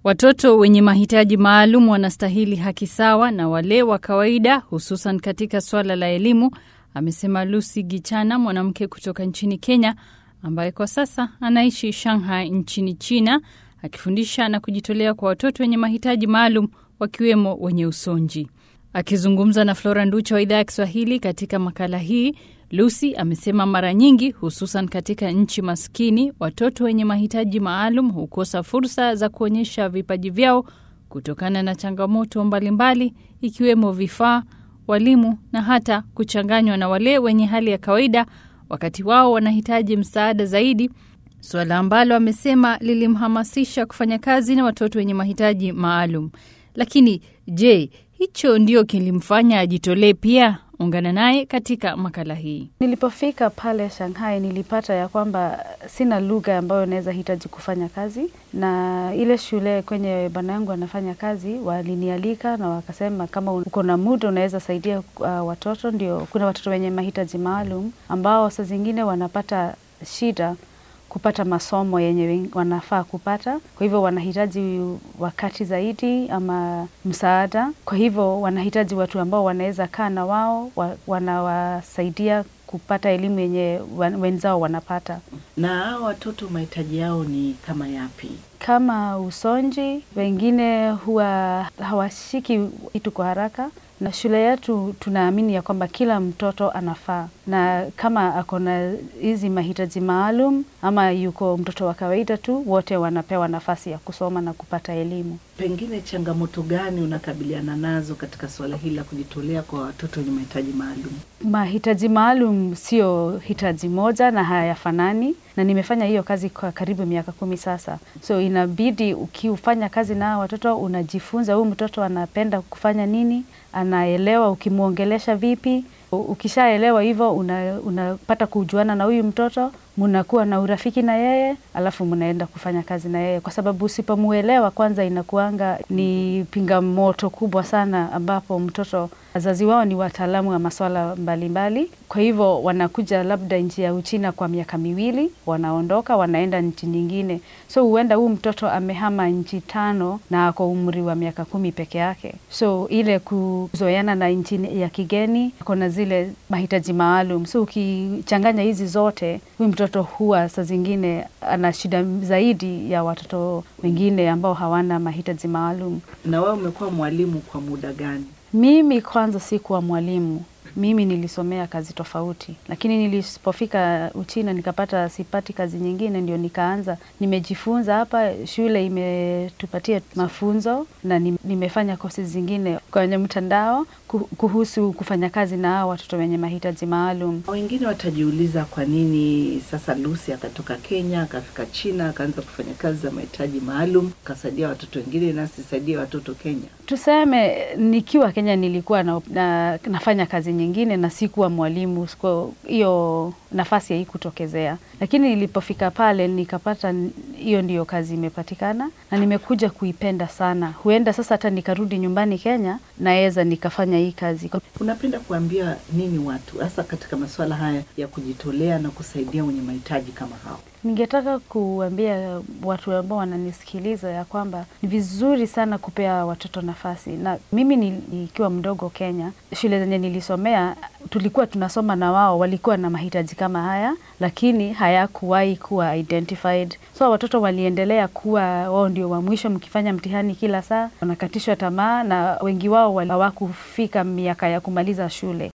Watoto wenye mahitaji maalum wanastahili haki sawa na wale wa kawaida, hususan katika swala la elimu, amesema Lucy Gichana, mwanamke kutoka nchini Kenya ambaye kwa sasa anaishi Shanghai nchini China, akifundisha na kujitolea kwa watoto wenye mahitaji maalum wakiwemo wenye usonji. Akizungumza na Flora Nducha wa idhaa ya Kiswahili katika makala hii, Lucy amesema mara nyingi, hususan katika nchi maskini, watoto wenye mahitaji maalum hukosa fursa za kuonyesha vipaji vyao kutokana na changamoto mbalimbali, ikiwemo vifaa, walimu na hata kuchanganywa na wale wenye hali ya kawaida, wakati wao wanahitaji msaada zaidi, suala ambalo amesema lilimhamasisha kufanya kazi na watoto wenye mahitaji maalum. Lakini je, hicho ndio kilimfanya ajitolee pia? Ungana naye katika makala hii. Nilipofika pale Shanghai nilipata ya kwamba sina lugha ambayo naweza hitaji kufanya kazi, na ile shule kwenye bwana yangu anafanya kazi walinialika na wakasema kama uko na muda unaweza saidia uh, watoto. Ndio kuna watoto wenye mahitaji maalum ambao saa zingine wanapata shida kupata masomo yenye wanafaa kupata, kwa hivyo wanahitaji wakati zaidi ama msaada. Kwa hivyo wanahitaji watu ambao wanaweza kaa na wao, wanawasaidia kupata elimu yenye wenzao wanapata. Na hao watoto mahitaji yao ni kama yapi? Kama usonji, wengine huwa hawashiki kitu kwa haraka na shule yetu tunaamini ya kwamba kila mtoto anafaa, na kama ako na hizi mahitaji maalum ama yuko mtoto wa kawaida tu, wote wanapewa nafasi ya kusoma na kupata elimu. Pengine changamoto gani unakabiliana nazo katika suala hili la kujitolea kwa watoto wenye mahitaji maalum? Mahitaji maalum sio hitaji moja na hayafanani, na nimefanya hiyo kazi kwa karibu miaka kumi sasa, so inabidi ukiufanya kazi na watoto unajifunza huyu mtoto anapenda kufanya nini, anaelewa ukimwongelesha vipi. Ukishaelewa hivyo, unapata una kujuana na huyu mtoto, mnakuwa na urafiki na yeye, alafu mnaenda kufanya kazi na yeye, kwa sababu usipomuelewa kwanza, inakuanga ni pingamoto kubwa sana, ambapo mtoto wazazi wao ni wataalamu wa maswala mbalimbali. Kwa hivyo wanakuja labda nchi ya Uchina kwa miaka miwili, wanaondoka wanaenda nchi nyingine, so huenda huu mtoto amehama nchi tano na ako umri wa miaka kumi peke yake. So ile kuzoeana na nchi ya kigeni, kuna zile mahitaji maalum, so ukichanganya hizi zote, huyu mtoto huwa saa zingine ana shida zaidi ya watoto wengine ambao hawana mahitaji maalum. Na wewe umekuwa mwalimu kwa muda gani? Mimi kwanza sikuwa mwalimu, mimi nilisomea kazi tofauti, lakini nilipofika Uchina nikapata sipati kazi nyingine, ndio nikaanza nimejifunza hapa. Shule imetupatia mafunzo na nimefanya kosi zingine kwenye mtandao kuhusu kufanya kazi na hao watoto wenye mahitaji maalum. Wengine watajiuliza kwa nini sasa Lucy akatoka Kenya akafika China akaanza kufanya kazi za mahitaji maalum akasaidia watoto wengine, na sisaidie watoto Kenya. Tuseme nikiwa Kenya nilikuwa na, na, nafanya kazi nyingine na sikuwa mwalimu, hiyo nafasi haikutokezea, lakini nilipofika pale nikapata hiyo ndiyo kazi imepatikana na nimekuja kuipenda sana. Huenda sasa hata nikarudi nyumbani Kenya naweza nikafanya hii kazi. Unapenda kuambia nini watu hasa katika masuala haya ya kujitolea na kusaidia wenye mahitaji kama hao? Ningetaka kuambia watu ambao wananisikiliza ya kwamba ni vizuri sana kupea watoto nafasi. Na mimi nikiwa mdogo Kenya, shule zenye nilisomea tulikuwa tunasoma na wao walikuwa na mahitaji kama haya, lakini hayakuwahi kuwa identified. So watoto waliendelea kuwa wao ndio wa mwisho, mkifanya mtihani kila saa wanakatishwa tamaa, na wengi wao hawakufika miaka ya kumaliza shule.